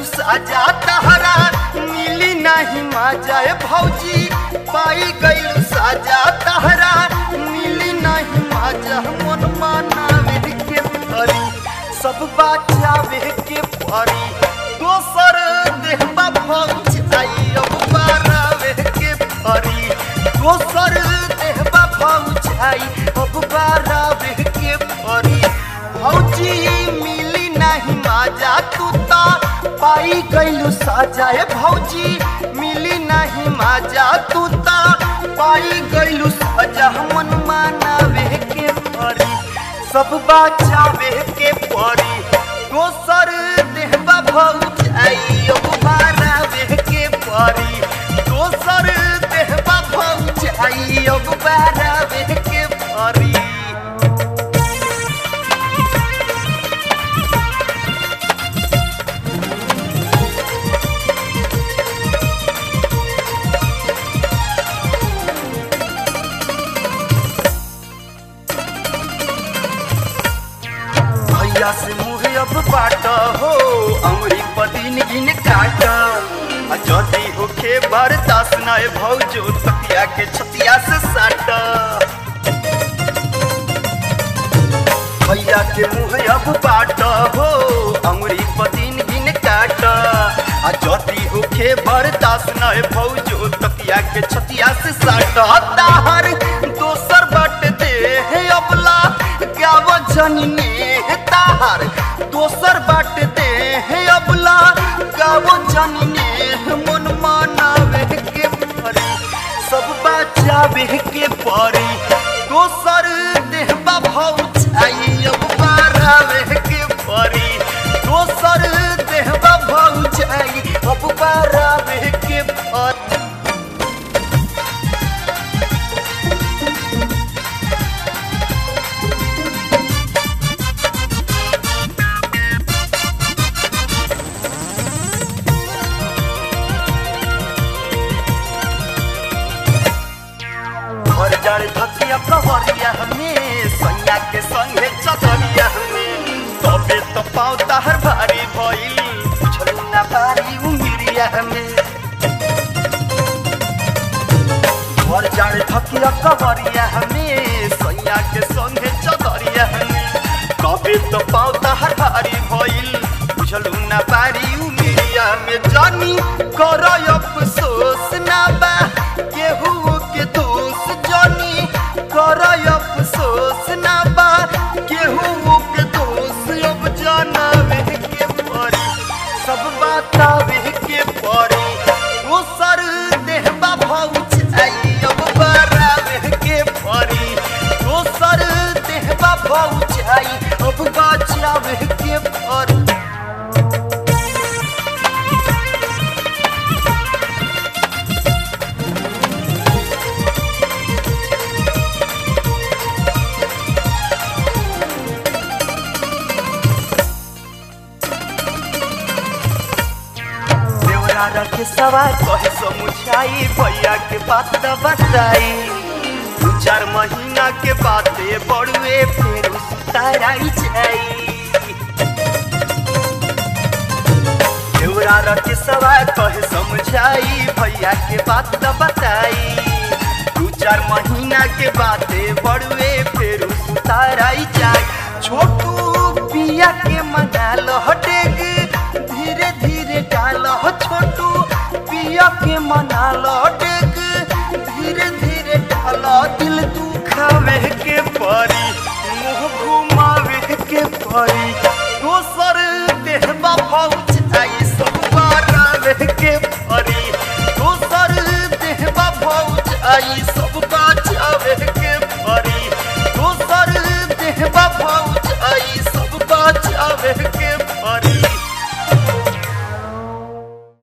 गइलू साजा तहरा मिली नहीं मजा ए भौजी पाई गइलू साजा तहरा मिली नहीं मजा मन मानावे के परी सब बचावे के परी दोसर देहबा भौज आई अब बारावे के परी दोसर देहबा भौज आई अब बारावे के परी भौजी मिली नहीं माजा तू ता पाई गइलू साजा ए भौजी मिली नहीं माजा तू ता पाई गइलू साजा मन मानावे के परी सब बचावे के परी दोसर देहबा भौज आई अब बारावे के परी दोसर देहबा भौज आई अब बारावे के परी भैया से मुँह अब बाट हो अमरी पदीन गिन काट आ जदी होखे बरदास नए भौजो तकिया के छतिया से साट भैया के मुँह अब बाट हो अमरी पदीन गिन काट आ जदी होखे बरदास नए भौजो तकिया के छतिया से साट ताहर दोसर बट दे हे अबला गाव जननी ताहर दोसर बाट दे हे अबला गाव जननी मन मानावे के परी सब बचावे के परी दोसर देहबा भौज आई अब बारावे के परी दोसर देहबा भौज आई अब बारावे के परी घर जड़ धकिया कहरिया हमें सैया के संगे चतरिया हमें तबे तो पाँव ताहर भारी भइल बुझलू ना भारी उमिरिया हमें घर जड़ धकिया कहरिया हमें सैया के संगे चतरिया हमें तबे तो पाँव ताहर भारी भइल बुझलू ना भारी उमिरिया में जानी कर अफसोस ना बा केहू के दोष जानी कर अफसोस ना बा केहू के दोष अब जानवे के परी सब बतावे के परी दोसर देहबा भौज आई अब बरावे के परी दोसर देहबा भौज आई अब बचावे के परी देवरा रखे सवार कहे समुझाई भैया के बात न बताई दू चार महीना के बाते बड़ुए फिर उताराई जाई देवरा रखे सवार कहे समझाई भैया के बात न बताई दू चार महीना के बाते बड़ुए फिर उताराई जाई छोटू पिया के मना लो